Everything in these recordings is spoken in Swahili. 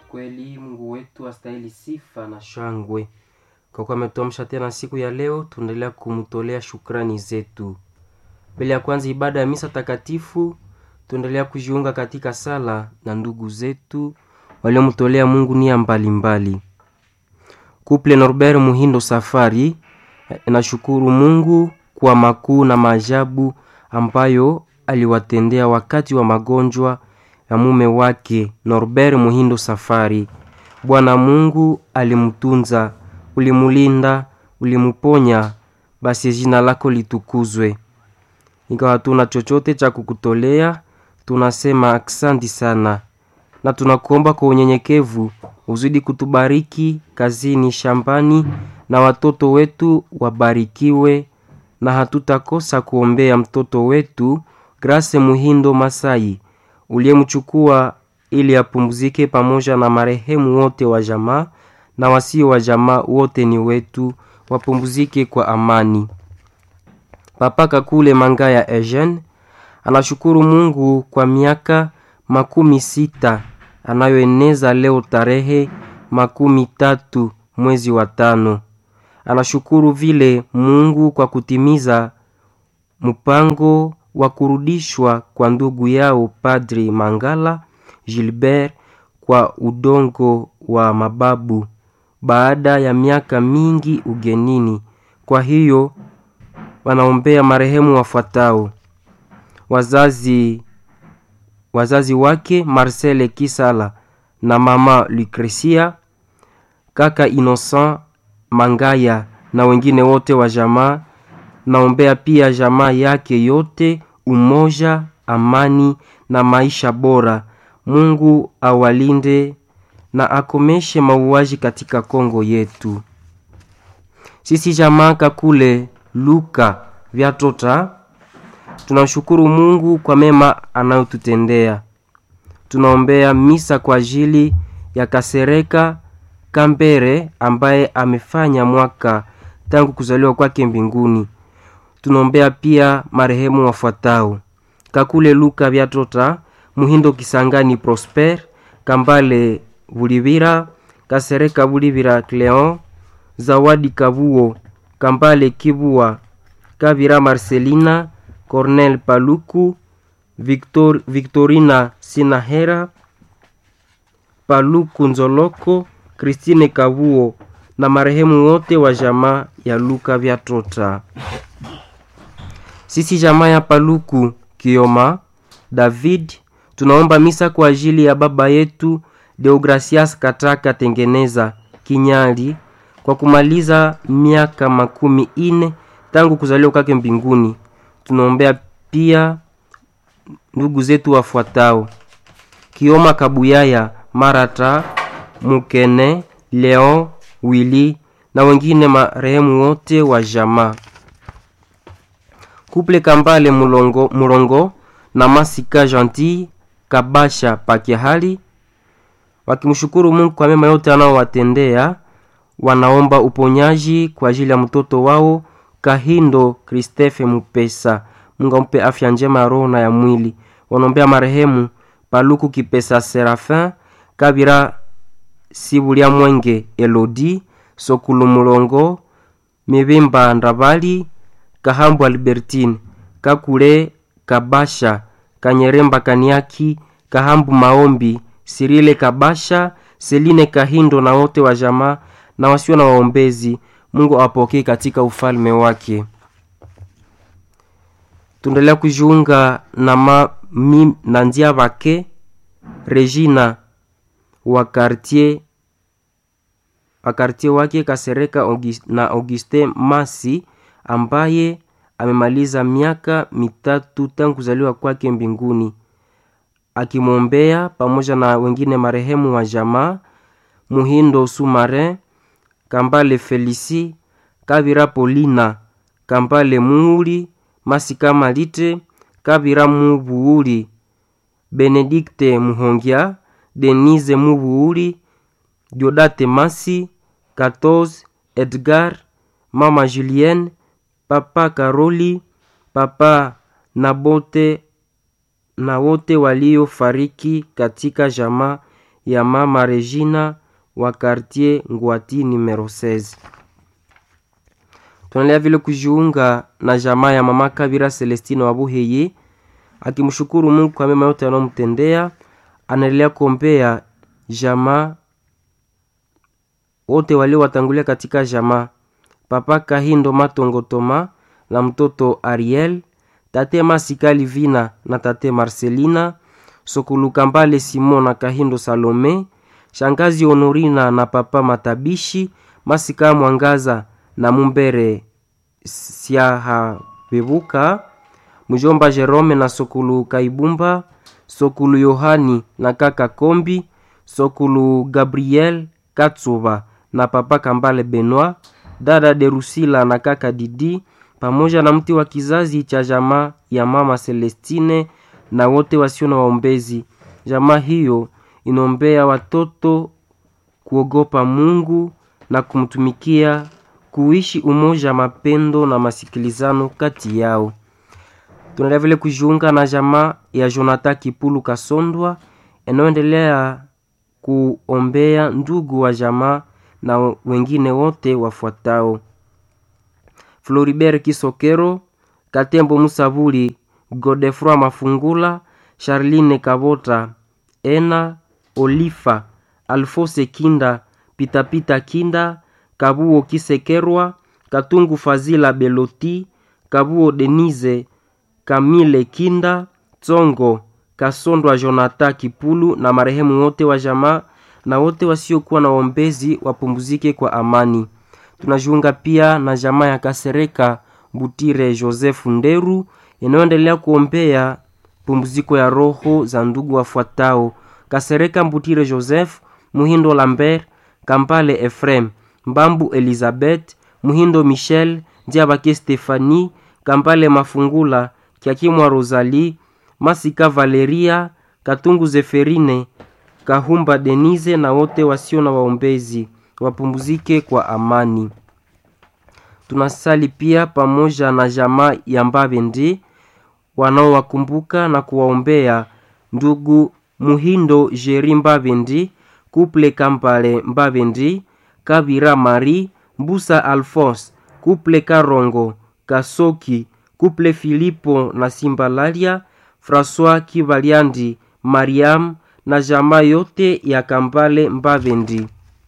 Kweli Mungu wetu astahili sifa na shangwe, kwa kuwa ametuamsha tena siku ya leo. Tunaendelea kumtolea shukrani zetu. Mbele ya kwanza ibada ya misa takatifu, tuendelea kujiunga katika sala na ndugu zetu waliomtolea Mungu nia mbalimbali. Kuple Norbert Muhindo Safari nashukuru Mungu kwa makuu na maajabu ambayo aliwatendea wakati wa magonjwa ya mume wake Norbert Muhindo Safari. Bwana Mungu alimtunza, ulimulinda, ulimuponya, basi jina lako litukuzwe. Ingawa hatuna chochote cha kukutolea, tunasema aksanti sana, na tunakuomba kwa unyenyekevu uzidi kutubariki kazini, shambani, na watoto wetu wabarikiwe, na hatutakosa kuombea mtoto wetu Grace Muhindo Masai uliyemchukua ili apumzike pamoja na marehemu wote wa jamaa na wasio wa jamaa wote ni wetu, wapumzike kwa amani. Papa Kakule Mangaya Eugene anashukuru Mungu kwa miaka makumi sita anayoeneza leo tarehe makumi tatu mwezi wa tano. Anashukuru vile Mungu kwa kutimiza mpango wa kurudishwa kwa ndugu yao Padri Mangala Gilbert kwa udongo wa mababu baada ya miaka mingi ugenini. Kwa hiyo wanaombea marehemu wafuatao: wazazi wazazi wake Marcel Kisala na mama Lucrecia, kaka Innocent Mangaya na wengine wote wa jamaa. Naombea pia jamaa yake yote umoja, amani na maisha bora. Mungu awalinde na akomeshe mauaji katika Kongo yetu. Sisi jamaa Kakule Luka Vyatota tunamshukuru Mungu kwa mema anayotutendea. Tunaombea misa kwa ajili ya Kasereka Kambere ambaye amefanya mwaka tangu kuzaliwa kwake mbinguni. Tunaombea pia marehemu wafuatao: Kakule Luka Vyatota, Muhindo Kisangani Prosper, Kambale Bulibira, Kasereka Bulibira Cleon, Zawadi Kabuo, Kambale Kibua, Kabira Marcelina, Cornel Paluku, Victor, Victorina Sinahera, Paluku Nzoloko, Christine Kabuo na marehemu wote wa jamaa ya Luka Vyatota. Sisi jamaa ya Paluku Kioma David tunaomba misa kwa ajili ya baba yetu Deogracias Kataka Tengeneza Kinyali kwa kumaliza miaka makumi ine tangu kuzaliwa kwake mbinguni. Tunaombea pia ndugu zetu wafuatao: Kioma Kabuyaya Marata Mukene Leon Willy na wengine marehemu wote wa jamaa. Kuple Kambale Mulongo, Mulongo na Masika Gentil Kabasha Pakehali wakimshukuru Mungu kwa mema yote anaowatendea. Wanaomba uponyaji kwa ajili ya mtoto wao Kahindo Kristefe Mupesa. Mungu ampe afya njema ya roho na ya mwili. Wanaombea marehemu Paluku Kipesa Serafin Kabira Sibulia Mwenge Elodi Sokulu Mulongo Mibimba Ndabali Kahambu Albertine Kakule Kabasha Kanyeremba Kaniaki Kahambu Maombi Sirile Kabasha Seline Kahindo na wote wa jamaa na wasio na waombezi. Mungu awapokee katika ufalme wake. Tuendelea kujiunga na ma, mi, na ndia vake Regina wa quartier wa quartier wake Kasereka August, na Augustin Masi ambaye amemaliza miaka mitatu tangu kuzaliwa kwake mbinguni, akimwombea pamoja na wengine marehemu wa jamaa Muhindo Sumarin Kambale Felisi Kavira Polina Kambale Muuli Masika Malite Kavira Mubuuli Benedikte Muhongia Denise Mubuuli Diodate Masi Katoz Edgar Mama Julienne Papa Karoli Papa Nabote na wote waliofariki katika jamaa ya mama Regina wa quartier Ngwati numero 16. Tunaendelea vile kujiunga na jamaa ya mama Kabira Celestino wa Buheye akimshukuru Mungu kwa mema yote anayomtendea. Anaendelea kuombea jamaa wote waliowatangulia katika jamaa, papa Kahindo Matongo Toma na mtoto Ariel, tate Masikali Vina na tate Marcelina, Sokuluka Mbale Simon na Kahindo Salome, shangazi Honorina na papa Matabishi, Masika Mwangaza na Mumbere Siahabebuka, mjomba Jerome na Sokulu Kaibumba, Sokulu Yohani na kaka Kombi, Sokulu Gabriel Katsuba na papa Kambale Benoit, dada Derusila na kaka Didi, pamoja na mti wa kizazi cha jamaa ya mama Celestine na wote wasio na waombezi. Jamaa hiyo inaombea watoto kuogopa Mungu na kumtumikia, kuishi umoja, mapendo na masikilizano kati yao. Tunaendelea vile kujiunga na jamaa ya Jonathan Kipulu Kasondwa inayoendelea kuombea ndugu wa jamaa na wengine wote wafuatao: Floribert Kisokero, Katembo Musabuli, Godefroy Mafungula, Charline Kabota, Ena Olifa, Alfose Kinda, Pitapita Kinda, Kabuo Kisekerwa, Katungu Fazila Beloti, Kabuo Denise, Kamile Kinda, Tsongo Kasondwa Jonathan Kipulu na marehemu wote wa jamaa na wote wasiokuwa na waombezi wapumzike kwa amani. Tunajiunga pia na jamaa ya Kasereka Butire Joseph Nderu inayoendelea kuombea pumziko ya roho za ndugu wafuatao: Kasereka Mbutire Joseph, Muhindo Lambert, Kampale Efrem, Mbambu Elizabeth, Muhindo Michel, Diabake Stefani, Kampale Mafungula, Kiakimwa Rosalie, Masika Valeria, Katungu Zeferine, Kahumba Denise na wote wasio na waombezi wapumzike kwa amani. Tunasali pia pamoja na jamaa ya Mbabendi wanaowakumbuka na kuwaombea ndugu Muhindo Jeri Mbabendi, Kuple Kampale Mbabendi, Kabira Mari, Mbusa Alphonse, Kuple Karongo, Kasoki, Kuple Filipo na Simbalalia, François Kivaliandi, Mariam na jamaa yote ya Kambale Mbabendi.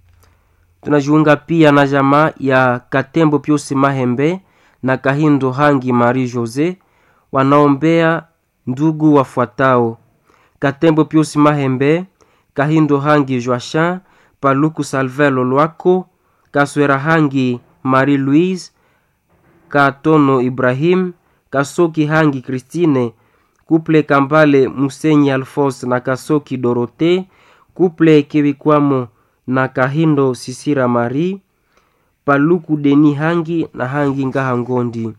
Tunajiunga pia na jamaa ya Katembo Piusi Mahembe na Kahindo Hangi Marie Jose wanaombea ndugu wafuatao: Katembo Piusi Mahembe, Kahindo Hangi Joachin, Paluku Salvelo Lwako, Kaswera Hangi Marie Louise, Katono Ibrahim, Kasoki Hangi Christine, Kuple Kambale Musenyi Alphonse na Kasoki Dorote, Kuple Kebikwamo na Kahindo Sisira Marie, Paluku Deni Hangi na Hangi Ngaha Ngondi.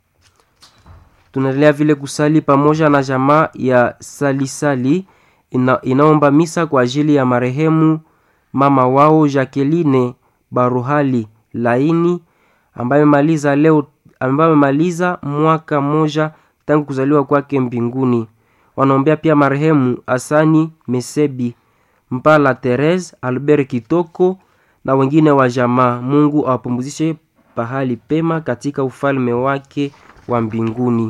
Tunaendelea vile kusali pamoja na jamaa ya Salisali ina, inaomba misa kwa ajili ya marehemu mama wao Jacqueline Baruhali Laini ambaye amemaliza leo ambaye amemaliza mwaka mmoja tangu kuzaliwa kwake mbinguni. Wanaombea pia marehemu Asani Mesebi Mpala Therese Albert Kitoko na wengine wa jamaa. Mungu awapumzishe pahali pema katika ufalme wake wa mbinguni.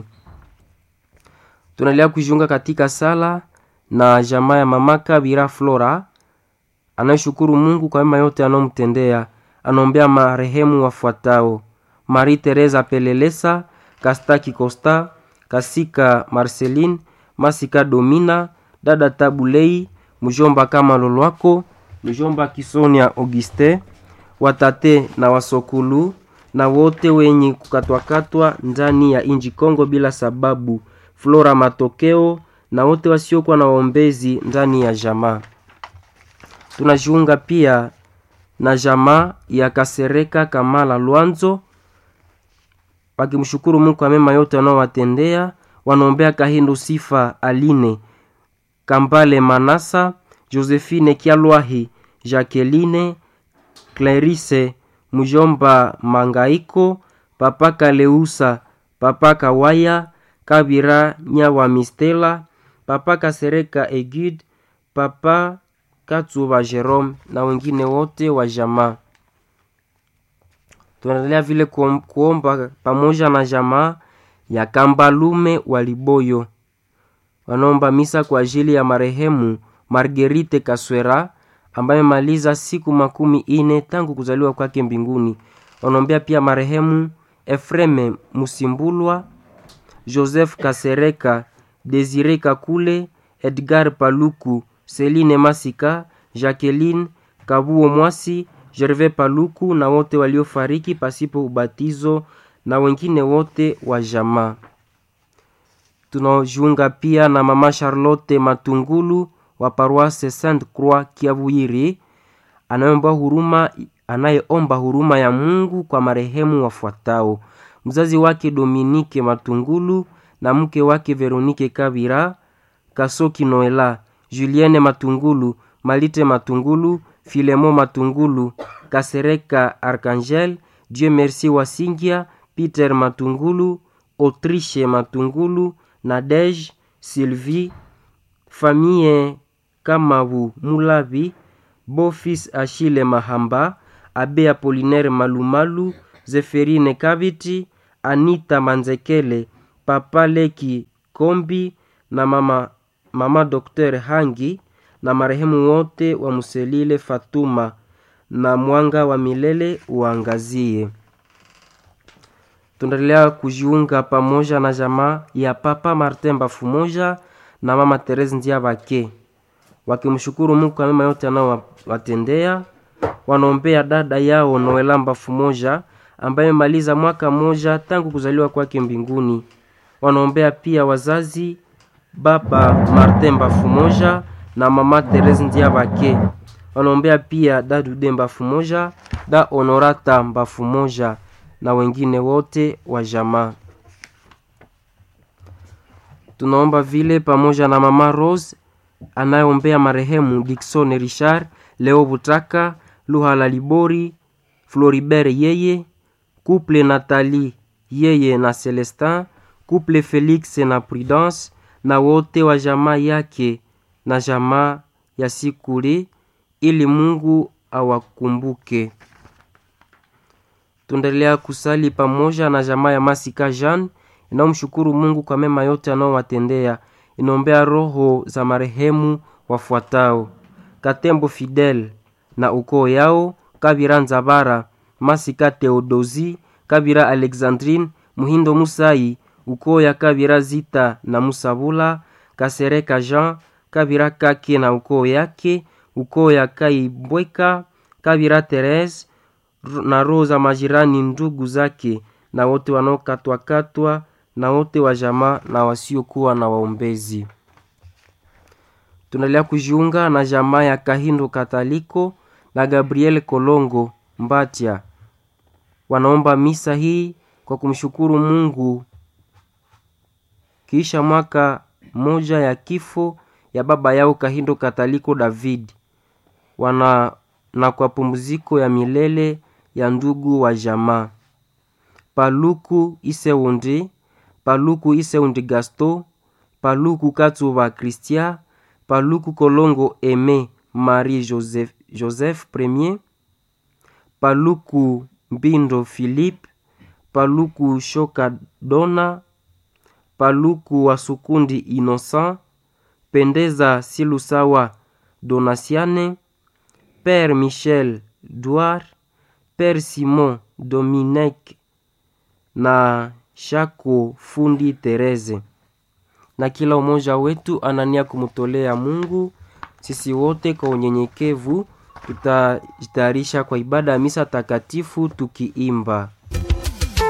Tunaendelea kujiunga katika sala na jamaa ya mama Kabira Flora anayeshukuru Mungu kwa mema yote anayomtendea. Anaombea marehemu wafuatao: Marie Teresa Pelelesa, Kastaki Costa, Kasika Marceline, Masika Domina, dada Tabulei, mjomba kama Lolwako, mjomba Kisonia Auguste, watate na wasokulu na wote wenye kukatwakatwa ndani ya inji Kongo bila sababu, Flora Matokeo na wote wasiokuwa na waombezi ndani ya jamaa. Tunajiunga pia na jamaa ya Kasereka Kamala Lwanzo wakimshukuru Mungu kwa mema yote wanaowatendea. Wanaombea Kahindo Sifa Aline Kambale Manasa Josephine Kialwahi Jacqueline Clarice Mujomba Mangaiko Papa Kaleusa Papa Kawaya Kabira Nyawa Mistela Papa Kasereka Egid Papa Katsuba Jerome na wengine wote wa jamaa. Tunaendelea vile kuom- kuomba pamoja na jamaa ya Kambalume wa Liboyo wanaomba misa kwa ajili ya marehemu Margerite Kaswera ambaye amemaliza siku makumi ine tangu kuzaliwa kwake mbinguni. Wanaombea pia marehemu Efreme Musimbulwa, Joseph Kasereka, Desire Kakule, Edgar Paluku, Celine Masika, Jacqueline Kabuo Mwasi, Gervais Paluku na wote waliofariki pasipo ubatizo na wengine wote wa jamaa. Tunajiunga pia na mama Charlotte Matungulu wa paroisse Sainte Croix Kiavuyiri anayeomba huruma anayeomba huruma ya Mungu kwa marehemu wafuatao: mzazi wake Dominique Matungulu na mke wake Veronique Kabira, Kasoki Noela, Julienne Matungulu, Malite Matungulu, Filemo Matungulu, Kasereka Archangel, Dieu Merci Wasingia, Peter Matungulu, Autriche Matungulu, Nadege, Sylvie, famille Kamabu Mulavi, Bofis Achille Mahamba, Abe Apolinaire Malumalu, Zeferine Kaviti, Anita Manzekele, Papa Leki Kombi na mama, mama Dr. Hangi na marehemu wote wa Muselile Fatuma na mwanga wa milele uangazie. Tunaendelea kujiunga pamoja na jamaa ya Papa Martin Bafumoja na Mama Therese Ndiabake wakimshukuru Mungu kwa mema yote anaowatendea. Wanaombea dada yao Noela Bafumoja ambaye amemaliza mwaka mmoja tangu kuzaliwa kwake mbinguni. Wanaombea pia wazazi Baba Martin Bafumoja na Mama Therese Ndiabake. Wanaombea pia Dadude Bafumoja, da Honorata Bafumoja na wengine wote wa jamaa. Tunaomba vile pamoja na mama Rose anayeombea marehemu Dickson Richard, Leo Butaka, Luhala Libori, Floribert yeye, couple Nathalie yeye na Celestin, couple Felix na Prudence na wote wa jamaa yake na jamaa ya Sikuli ili Mungu awakumbuke. Tuendelea kusali pamoja na jamaa ya Masika Jean inayomshukuru Mungu kwa mema yote anaowatendea. Inaombea roho za marehemu wafuatao: Katembo Fidel na ukoo yao, Kabira Nzabara, Masika Theodosi, Kabira Alexandrine, Muhindo Musai, ukoo ya Kabira Zita na Musabula, Kasereka Jean, Kabira Kake na ukoo yake, ukoo ya Kaibweka, Kabira Therese na roho za majirani ndugu zake na wote wanaokatwakatwa na wote wa jamaa na wasiokuwa na waombezi. Tunaendelea kujiunga na jamaa ya Kahindo Kataliko na Gabriel Kolongo Mbatia, wanaomba misa hii kwa kumshukuru Mungu kisha mwaka moja ya kifo ya baba yao Kahindo Kataliko David wana na kwa pumziko ya milele ya ndugu wa jamaa Paluku Iseundi, Paluku Iseundi Gasto, Paluku Katsuba Christian, Paluku Kolongo Aime Marie Joseph, Joseph Premier, Paluku Mbindo Philippe, Paluku Shoka Dona, Paluku Wasukundi Innocent, Pendeza Silusawa Donasiane, Père Michel Douar, Père Simon Dominique na Shako Fundi Tereze, na kila umoja wetu anania kumtolea Mungu. Sisi wote kwa unyenyekevu tutajitayarisha kwa ibada ya misa takatifu tukiimba